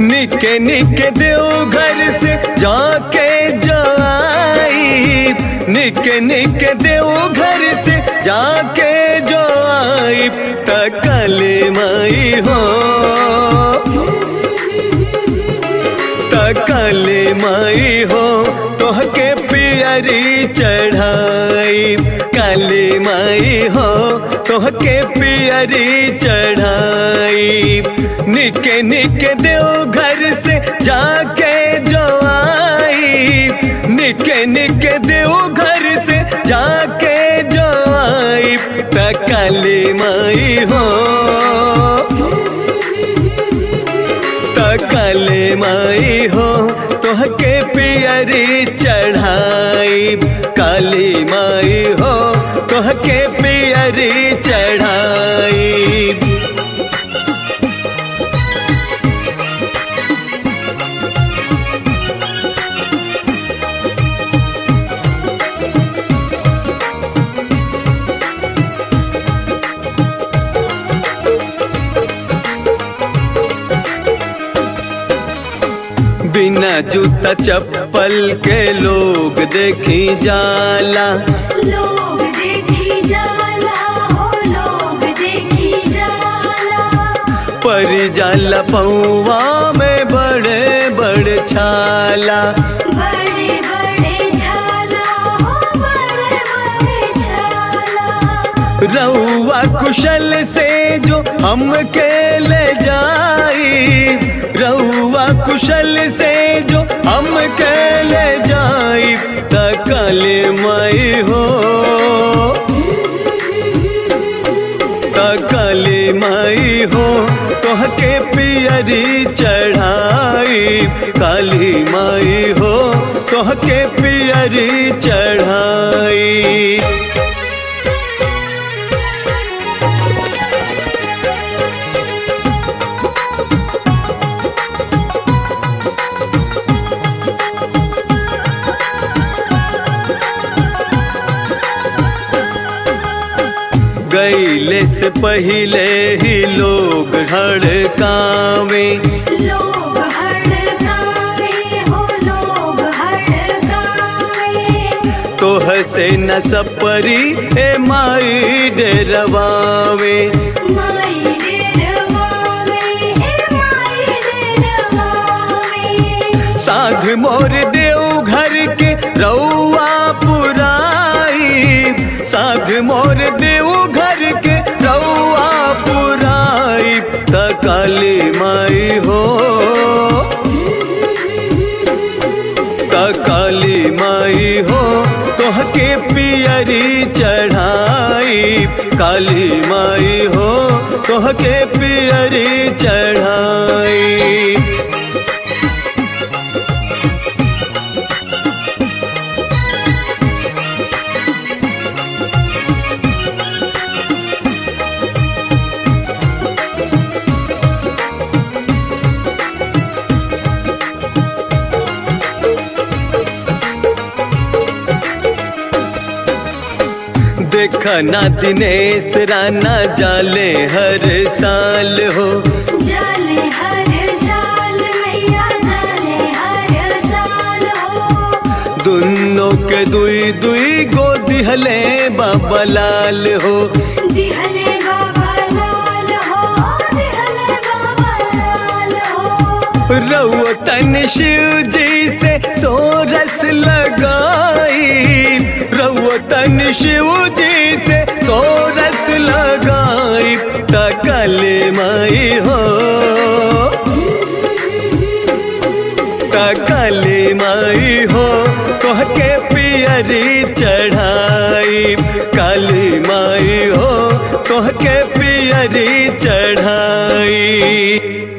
निके निके देव घर से जाके जाई निके निके देव घर से जाके जो आई तकले माई हो तकले माई हो तोहके पियरी चढ़ाई काली माई हो तोहके पियरी चढ़ाई निके निके देव घर से जाके जो आई निके निके देव घर से जाके जो आई तकली माई हो तकले माई हो तोहके पियरी चढ़ाई काली माई हो तोहके पियरी चढ़ाई बिना जूता चप्पल के लोग देखी जाला लोग देखी जाला हो लोग देखी जाला पर जाला पौवा में बड़े बड़े छाला बड़े बड़े झाला हो बड़े बड़े झाला रउआ कुशल से जो हमके ले जाई रउआ कुशल से जो हमके ले जाई तकले माई हो तकले माई हो तोहके पियरी चढ़ाई काली माई हो तोहके पियरी चढ़ाई गईले से पहले ही लोग हड़कावे लोग हड़कावे हो लोग हड़कावे तोह से न सपरी ए माई डरवावे माई डेरवावे ए माई डेरवावे साघ मोर देव घर के रउआ पुराई साघ मोर देव घर के रउआ पुराई तकाली माई हो काली माई हो तोहके पियरी चढ़ाई काली माई हो तोहके पियरी चढ़ाई देखा ना दिनेश राना जाले हर साल हो जाले हर साल मैया जाले हर साल हो दुनों के दुई दुई गो दिहले बाबा लाल हो दिहले बाबा लाल हो दिहले बाबा लाल हो रउतन शिव जी से सोरस लगाई रउतन शिव जी से सोरस लगाई तकल माई हो तकल माई हो तोहके पियरी चढ़ाई काली माई हो तोहके पियरी चढ़ाई